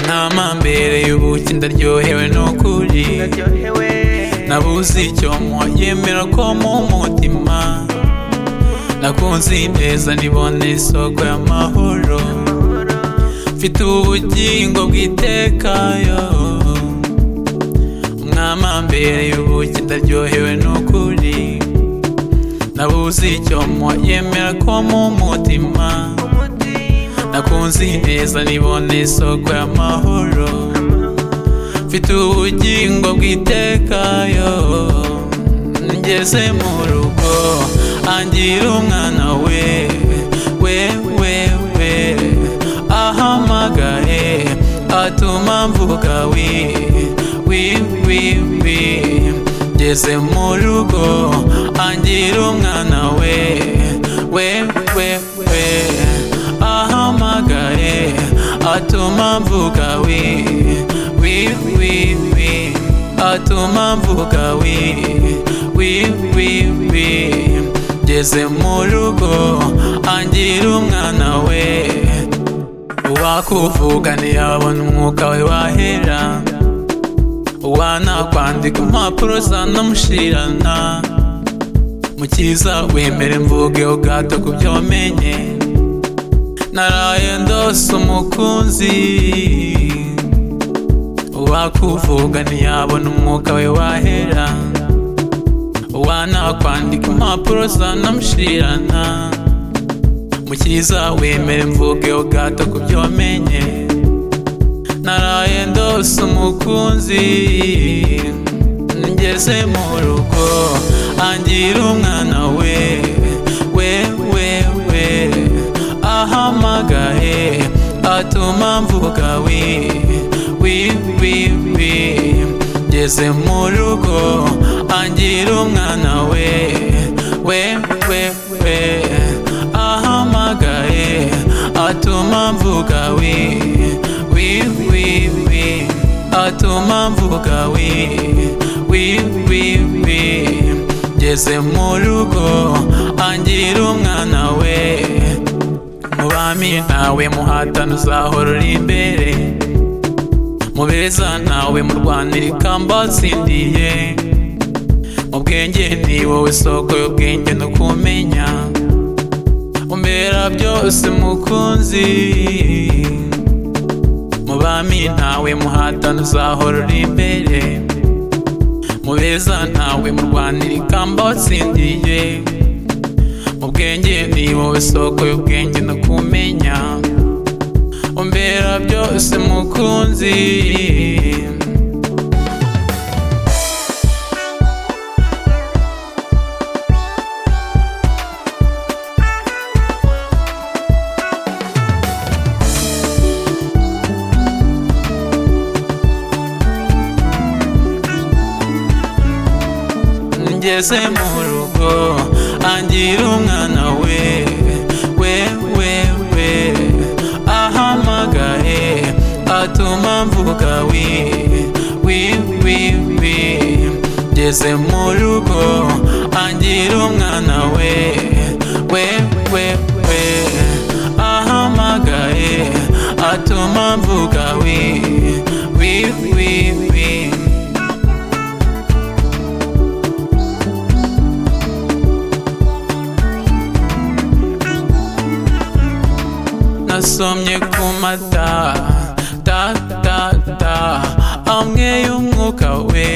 inama mbere y'ubuki ndaryohewe n'ukuri nabuze icyo mwa yemera ko mu mutima nakunze ineza nibona isoko y'amahoro mfite ubugingo bwitekayo umwama mbere y'ubuki ndaryohewe n'ukuri nabuze icyo mwa yemera ko mu mutima nakunze ineza nibona isoko y'amahoro mfite ubugingo bwitekayo ngeze mu rugo angira umwana we we we we ahamagaye atuma mvuga wi wi wi wi ngeze mu rugo angira umwana we we we we ahamagaye atuma mvuga wi wi wi wi atuma mvuga wi wi wi wi ngeze mu rugo angira umwana we uwakuvuga ntiyabona umwuka we wahera wanakwandika impapuro zanamushirana mukiza wemere mvuge ubwato ku byo wamenye naraye ndose umukunzi uwakuvuga ntiyabona umwuka we wahera wanakwandika impapuro zanamushirana mukiza wemere mvuge ubwato ku byo wamenye naraye ndose umukunzi ngeze mu rugo angira umwana we we we we ahamagaye atuma mvuga wi wi wi wi ngeze mu rugo angira umwana we we we we ahamagaye atuma mvuga wi wi wi wi atuma mvuga wi wi wi wi ngeze mu rugo angira umwana we mu bami nawe muhatana uzahora uri imbere mu beza nawe murwanira ikamba watsindiye mu bwenge ni wowe isoko y'ubwenge no kumenya umbera byose mukunzi mu bami ntawe muhatana uzahora uri imbere mu beza ntawe murwanira ikamba watsindiye mu bwenge ni wowe isoko y'ubwenge no kumenya umbera byose mukunzi ngeze mu rugo angira umwana we we we we ahamagaye atuma mvuga wi wi wi wi ngeze mu rugo angira umwana we we we we ahamagaye atuma mvuga wi wi wi wi nasomye ku mata ta ta ta amwe y'umwuka we